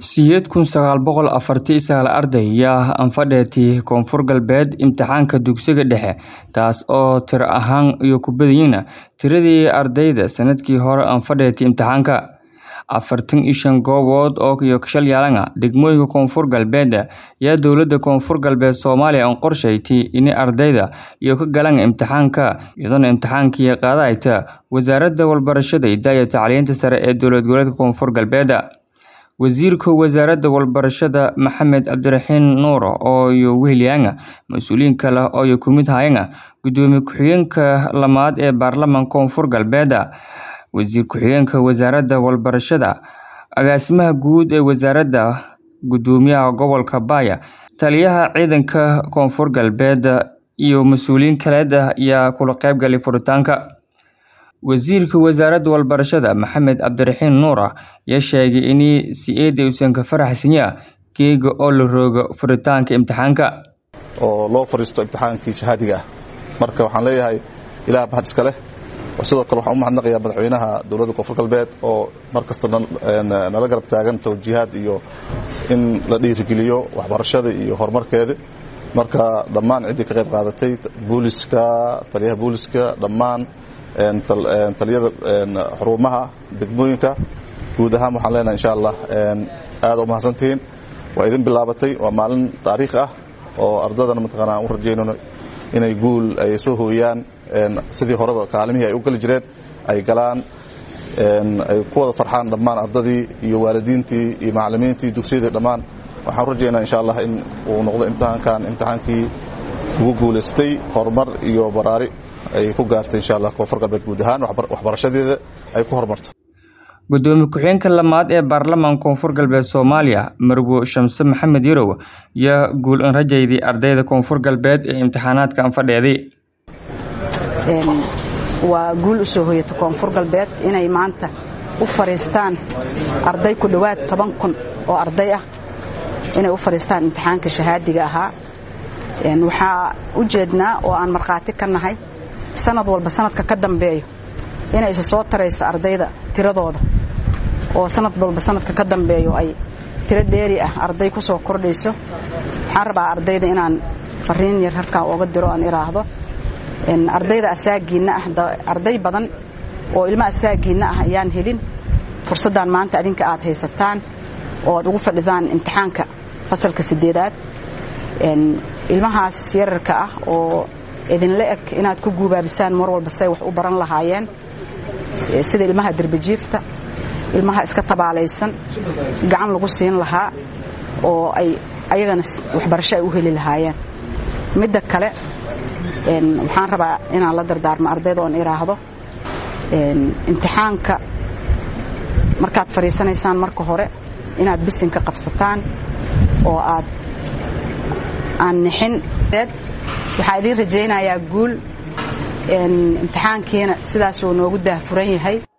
siyeed kun sagaal boqol afartii sagaal arday yaa anfadheetii koonfur galbeed imtixaanka dugsiga dhexe taas oo tiro ahaan iyo ku badiyina tiradii ardayda sanadkii hore anfadheetii imtixaanka afartan iyo shan goobood oo iyo shal yaalana degmooyinka koonfur galbeed yaa dowlada koonfur galbeed soomaaliya an qorshayti in ardayda iyo ka galaan imtixaanka iyadoona imtixaankii qaadayta wasaaradda walbarashada idaaya tacliinta sare ee dowlad goboleedka koonfur galbeed wasiirka wasaaradda walbarashada maxamed cabdiraxiin nuur oo iyo wehelyanga mas-uuliyiin kale oo iyo kumid hayana gudoomiye ku-xigeenka lamaad ee baarlamaanka koonfur galbeed wasiir ku-xigeenka wasaaradda walbarashada agaasimaha guud ee wasaaradda gudoomiyaha gobolka baaya taliyaha ciidanka koonfur galbeed iyo mas-uuliyiin kaleed ayaa kula qeybgalay furitaanka wasiirka wasaaradda walbarashada maxamed cabdiraxiin nuur ayaa sheegay in si-eeda uusan ka faraxsanya geega oo la roogo furitaanka imtixaanka oo loo fariisto imtixaankii shahaadiga ah marka waxaan leeyahay ilaah mahad iska leh sidoo kale waxaan u mahadnaqayaa madaxweynaha dowladda koonfur galbeed oo mar kasta nala garab taagan tawjiihaad iyo in la dhiirigeliyo waxbarashada iyo horumarkeeda marka dhammaan ciddii ka qayb qaadatay booliska taliyaha booliska dhammaan taliyada xurumaha degmooyinka guud ahaan waxaan leenahay insha allah aada u mahadsantihiin waa idin bilaabatay waa maalin taariikh ah oo ardadana mataqaana aan u rajaynayno inay guul ay soo hooyaan sidii horeba kaalimihii ay u geli jireen ay galaan ay ku wada farxaan dhammaan ardadii iyo waalidiintii iyo macallimiintii dugsiyadii dhammaan waxaan u rajaynaa insha allah in uu noqdo imtixaankan imtixaankii ugu guulaystay horumar iyo baraari ay ku gaartay insha allah koonfur galbeed guud ahaan waxbarashadeeda ay ku horumarto gudoomiye ku-xigeenka lamaad ee baarlamaanka koonfur galbeed soomaaliya marwo shamse maxamed yarow yaa guul an rajayday ardayda koonfur galbeed ee imtixaanaadka anfadheeday waa guul u soo hoyata koonfur galbeed inay maanta u fadhiistaan arday ku dhowaad toban kun oo arday ah inay u fadhiistaan imtixaanka shahaadiga ahaa waxaa u jeednaa oo aan markhaati ka nahay sanad walba sanadka ka dambeeyo inay isa soo tarayso ardayda tiradooda oo sanad walba sanadka ka dambeeyo ay tiro dheeri ah arday ku soo kordhayso waxaan rabaa ardayda inaan fariin yar halkaan ooga diro aan iraahdo ardayda asaagiinna ah arday badan oo ilmo asaagiinna ah ayaan helin fursaddan maanta adinka aad haysataan oo aad ugu fadhidaan imtixaanka fasalka sideedaad ilmahaas yararka ah oo idinla eg inaad ku guubaabisaan mar walba say wax u baran lahaayeen sida ilmaha derbajiifta ilmaha iska tabaalaysan gacan lagu siin lahaa oo ay ayagana waxbarasho ay u heli lahaayeen midda kale waxaan rabaa inaan la dardaarmo ardayda oon iraahdo imtixaanka markaad fadhiisanaysaan marka hore inaad bisinka qabsataan oo aad aan nixin waxaa idiin rajaynayaa guul imtixaankiina sidaasuu noogu daahfuran yahay